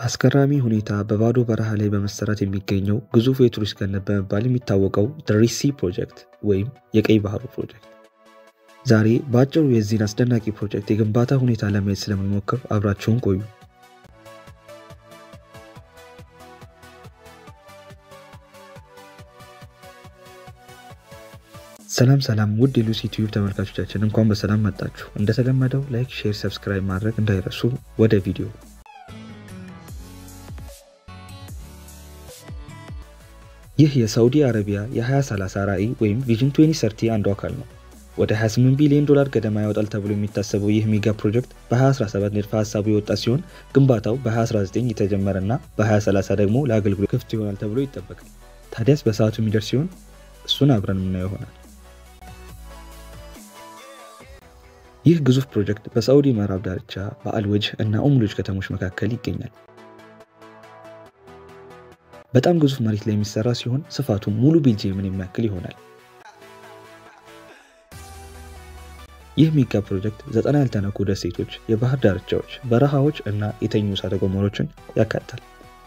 በአስገራሚ ሁኔታ በባዶ በረሃ ላይ በመሰራት የሚገኘው ግዙፍ የቱሪስት ገነት በመባል የሚታወቀው ሪሲ ፕሮጀክት ወይም የቀይ ባህሩ ፕሮጀክት። ዛሬ በአጭሩ የዚህን አስደናቂ ፕሮጀክት የግንባታ ሁኔታ ለማየት ስለምንሞክር አብራችሁን ቆዩ። ሰላም ሰላም ውድ የሉሲ ዩቲዩብ ተመልካቾቻችን እንኳን በሰላም መጣችሁ። እንደተለመደው ላይክ፣ ሼር፣ ሰብስክራይብ ማድረግ እንዳይረሱ። ወደ ቪዲዮ ይህ የሳዑዲ አረቢያ የ2030 ራዕይ ወይም ቪዥን 2030 አንዱ አካል ነው። ወደ 28 ቢሊዮን ዶላር ገደማ ያወጣል ተብሎ የሚታሰበው ይህ ሜጋ ፕሮጀክት በ2017 ንድፈ ሀሳቡ የወጣ ሲሆን ግንባታው በ2019 የተጀመረ እና በ2030 ደግሞ ለአገልግሎት ክፍት ይሆናል ተብሎ ይጠበቃል። ታዲያስ በሰዓቱ የሚደርስ ሲሆን እሱን አብረን የምናየው ይሆናል። ይህ ግዙፍ ፕሮጀክት በሳዑዲ ምዕራብ ዳርቻ በአልወጅህ እና ኡምሉጅ ከተሞች መካከል ይገኛል። በጣም ግዙፍ መሬት ላይ የሚሰራ ሲሆን ስፋቱም ሙሉ ቤልጅየምን የሚያክል ይሆናል። ይህ ሜጋ ፕሮጀክት ዘጠና ያልተነኩ ደሴቶች፣ የባህር ዳርቻዎች፣ በረሃዎች እና የተኙ እሳተ ገሞሮችን ያካትታል።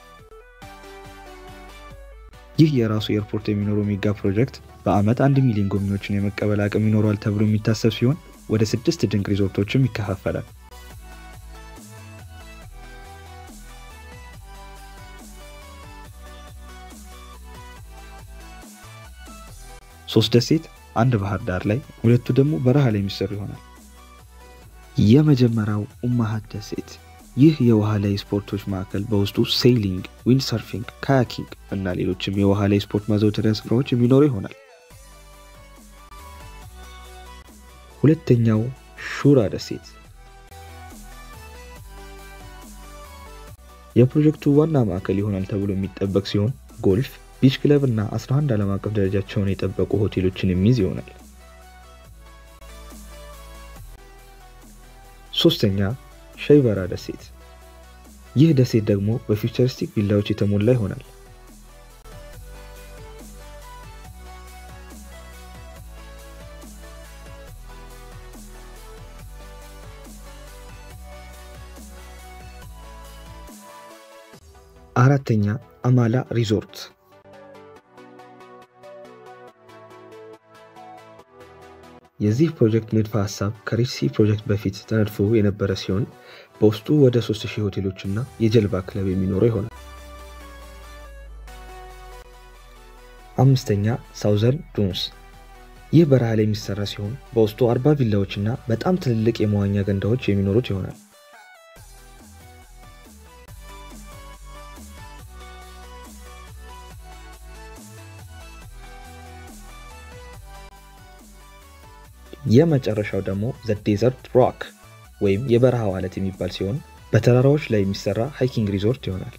ይህ የራሱ ኤርፖርት የሚኖረው ሜጋ ፕሮጀክት በዓመት አንድ ሚሊዮን ጎብኚዎችን የመቀበል አቅም ይኖረዋል ተብሎ የሚታሰብ ሲሆን ወደ ስድስት ድንቅ ሪዞርቶችም ይከፋፈላል። ሶስት ደሴት አንድ ባህር ዳር ላይ፣ ሁለቱ ደግሞ በረሃ ላይ የሚሰሩ ይሆናል። የመጀመሪያው ኡማሃት ደሴት። ይህ የውሃ ላይ ስፖርቶች ማዕከል በውስጡ ሴይሊንግ፣ ዊንድ ሰርፊንግ፣ ካያኪንግ እና ሌሎችም የውሃ ላይ ስፖርት ማዘውተሪያ ስፍራዎች የሚኖረው ይሆናል። ሁለተኛው ሹራ ደሴት የፕሮጀክቱ ዋና ማዕከል ይሆናል ተብሎ የሚጠበቅ ሲሆን ጎልፍ፣ ቢች ክለብ እና 11 ዓለም አቀፍ ደረጃቸውን የጠበቁ ሆቴሎችን የሚይዝ ይሆናል። ሶስተኛ ሸይበራ ደሴት። ይህ ደሴት ደግሞ በፊውቸሪስቲክ ቪላዎች የተሞላ ይሆናል። አራተኛ አማላ ሪዞርት። የዚህ ፕሮጀክት ንድፈ ሀሳብ ከሪሲ ፕሮጀክት በፊት ተነድፎ የነበረ ሲሆን በውስጡ ወደ 3000 ሆቴሎች እና የጀልባ ክለብ የሚኖረው ይሆናል። አምስተኛ ሳውዘርን ዱንስ። ይህ በረሃ ላይ የሚሰራ ሲሆን በውስጡ 40 ቪላዎች እና በጣም ትልልቅ የመዋኛ ገንዳዎች የሚኖሩት ይሆናል። የመጨረሻው ደግሞ ዘ ዴዘርት ሮክ ወይም የበረሃው አለት የሚባል ሲሆን በተራራዎች ላይ የሚሰራ ሃይኪንግ ሪዞርት ይሆናል።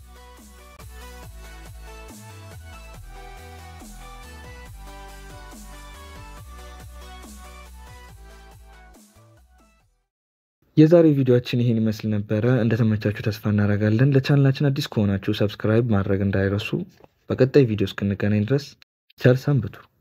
የዛሬ ቪዲዮችን ይሄን ይመስል ነበረ። እንደተመቻችሁ ተስፋ እናደርጋለን። ለቻናላችን አዲስ ከሆናችሁ ሰብስክራይብ ማድረግ እንዳይረሱ። በቀጣይ ቪዲዮ እስክንገናኝ ድረስ ቸር ሰንብቱ።